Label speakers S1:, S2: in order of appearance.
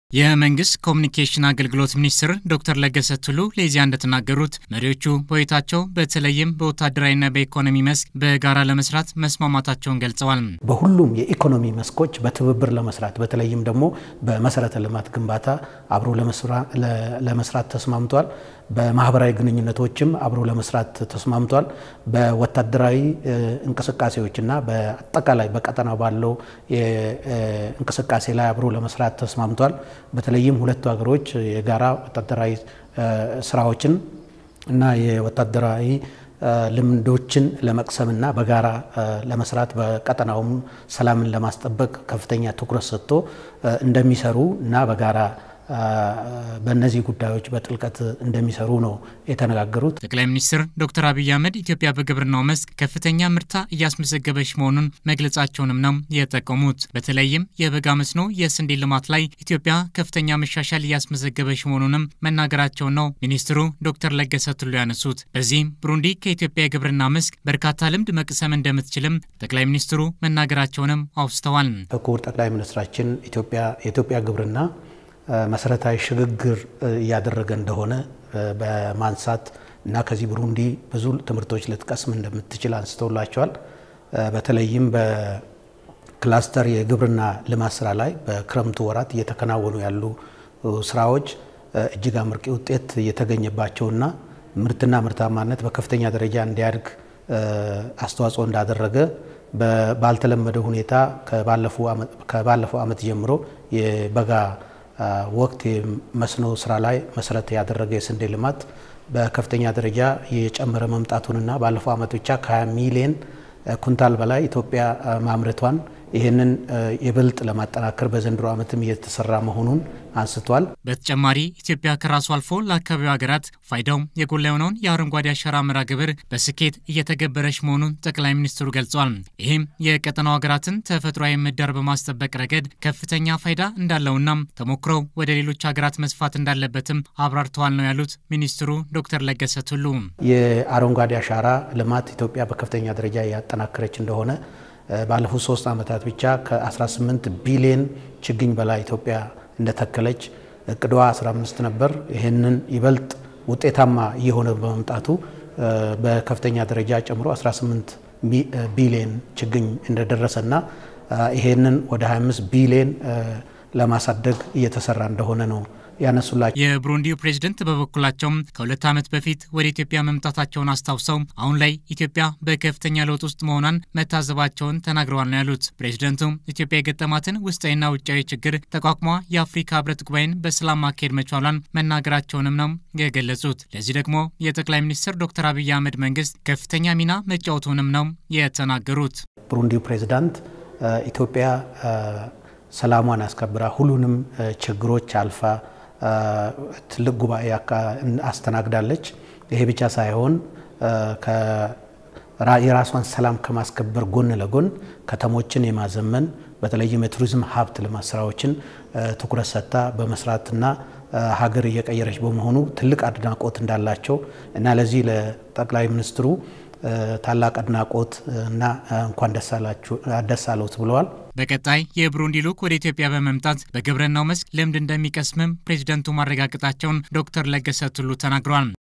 S1: የመንግስት ኮሚኒኬሽን አገልግሎት ሚኒስትር ዶክተር ለገሰ ቱሉ ለኢዜአ እንደተናገሩት መሪዎቹ በውይይታቸው በተለይም በወታደራዊና በኢኮኖሚ መስክ በጋራ ለመስራት መስማማታቸውን ገልጸዋል።
S2: በሁሉም የኢኮኖሚ መስኮች በትብብር ለመስራት በተለይም ደግሞ በመሰረተ ልማት ግንባታ አብሮ ለመስራት ተስማምቷል። በማህበራዊ ግንኙነቶችም አብሮ ለመስራት ተስማምቷል። በወታደራዊ እንቅስቃሴዎችና በአጠቃላይ በቀጠናው ባለው እንቅስቃሴ ላይ አብሮ ለመስራት ተስማምቷል። በተለይም ሁለቱ ሀገሮች የጋራ ወታደራዊ ስራዎችን እና የወታደራዊ ልምዶችን ለመቅሰምና በጋራ ለመስራት በቀጠናውም ሰላምን ለማስጠበቅ ከፍተኛ ትኩረት ሰጥቶ እንደሚሰሩ እና በጋራ በእነዚህ ጉዳዮች በጥልቀት እንደሚሰሩ ነው የተነጋገሩት።
S1: ጠቅላይ ሚኒስትር ዶክተር አብይ አህመድ ኢትዮጵያ በግብርናው መስክ ከፍተኛ ምርታ እያስመዘገበች መሆኑን መግለጻቸውንም ነው የጠቀሙት። በተለይም የበጋ መስኖ የስንዴ ልማት ላይ ኢትዮጵያ ከፍተኛ መሻሻል እያስመዘገበች መሆኑንም መናገራቸውን ነው ሚኒስትሩ ዶክተር ለገሰ ቱሉ ያነሱት። በዚህም ብሩንዲ ከኢትዮጵያ የግብርና መስክ በርካታ ልምድ መቅሰም እንደምትችልም ጠቅላይ ሚኒስትሩ መናገራቸውንም አውስተዋል።
S2: ክቡር ጠቅላይ ሚኒስትራችን ኢትዮጵያ የኢትዮጵያ ግብርና መሰረታዊ ሽግግር እያደረገ እንደሆነ በማንሳት እና ከዚህ ብሩንዲ ብዙ ትምህርቶች ልትቀስም እንደምትችል አንስተውላቸዋል። በተለይም በክላስተር የግብርና ልማት ስራ ላይ በክረምቱ ወራት እየተከናወኑ ያሉ ስራዎች እጅግ አመርቂ ውጤት እየተገኘባቸውና ምርትና ምርታማነት በከፍተኛ ደረጃ እንዲያድግ አስተዋጽኦ እንዳደረገ ባልተለመደ ሁኔታ ከባለፈው ዓመት ጀምሮ የበጋ ወቅት የመስኖ ስራ ላይ መሰረት ያደረገ የስንዴ ልማት በከፍተኛ ደረጃ የጨመረ መምጣቱንና ባለፈው ዓመት ብቻ ከ20 ሚሊዮን ኩንታል በላይ ኢትዮጵያ ማምረቷን ይህንን ይበልጥ ለማጠናከር በዘንድሮ ዓመትም እየተሰራ መሆኑን አንስቷል።
S1: በተጨማሪ ኢትዮጵያ ከራሱ አልፎ ለአካባቢው ሀገራት ፋይዳው የጎላ የሆነውን የአረንጓዴ አሻራ መርሃ ግብር በስኬት እየተገበረች መሆኑን ጠቅላይ ሚኒስትሩ ገልጿል። ይህም የቀጠናው ሀገራትን ተፈጥሯዊ ምህዳር በማስጠበቅ ረገድ ከፍተኛ ፋይዳ እንዳለውና ተሞክሮው ወደ ሌሎች ሀገራት መስፋት እንዳለበትም አብራርተዋል ነው ያሉት ሚኒስትሩ ዶክተር ለገሰ ቱሉ።
S2: የአረንጓዴ አሻራ ልማት ኢትዮጵያ በከፍተኛ ደረጃ ያጠናከረች እንደሆነ ባለፉት ሶስት ዓመታት ብቻ ከ18 ቢሊዮን ችግኝ በላይ ኢትዮጵያ እንደተከለች እቅዷ 15 ነበር። ይህንን ይበልጥ ውጤታማ እየሆነ በመምጣቱ በከፍተኛ ደረጃ ጨምሮ 18 ቢሊዮን ችግኝ እንደደረሰና ይሄንን ወደ 25 ቢሊዮን ለማሳደግ እየተሰራ እንደሆነ ነው ያነሱላቸው።
S1: የብሩንዲው ፕሬዝደንት በበኩላቸው ከሁለት ዓመት በፊት ወደ ኢትዮጵያ መምጣታቸውን አስታውሰው አሁን ላይ ኢትዮጵያ በከፍተኛ ለውጥ ውስጥ መሆኗን መታዘባቸውን ተናግረዋል ነው ያሉት። ፕሬዝደንቱ ኢትዮጵያ የገጠማትን ውስጣዊና ውጫዊ ችግር ተቋቁሟ የአፍሪካ ሕብረት ጉባኤን በሰላም ማካሄድ መቻሏን መናገራቸውንም ነው የገለጹት። ለዚህ ደግሞ የጠቅላይ ሚኒስትር ዶክተር አብይ አህመድ መንግስት ከፍተኛ ሚና መጫወቱንም ነው የተናገሩት።
S2: ብሩንዲው ፕሬዝዳንት ኢትዮጵያ ሰላሟን አስከብራ ሁሉንም ችግሮች አልፋ ትልቅ ጉባኤ አስተናግዳለች። ይሄ ብቻ ሳይሆን የራሷን ሰላም ከማስከበር ጎን ለጎን ከተሞችን የማዘመን በተለይም የቱሪዝም ሀብት ልማት ስራዎችን ትኩረት ሰጥታ በመስራትና ሀገር እየቀየረች በመሆኑ ትልቅ አድናቆት እንዳላቸው እና ለዚህ ለጠቅላይ ሚኒስትሩ ታላቅ አድናቆት እና እንኳን ደስ አለዎት ብለዋል።
S1: በቀጣይ የብሩንዲ ልዑክ ወደ ኢትዮጵያ በመምጣት በግብርናው መስክ ልምድ እንደሚቀስምም ፕሬዚደንቱ ማረጋገጣቸውን ዶክተር ለገሰ ቱሉ ተናግረዋል።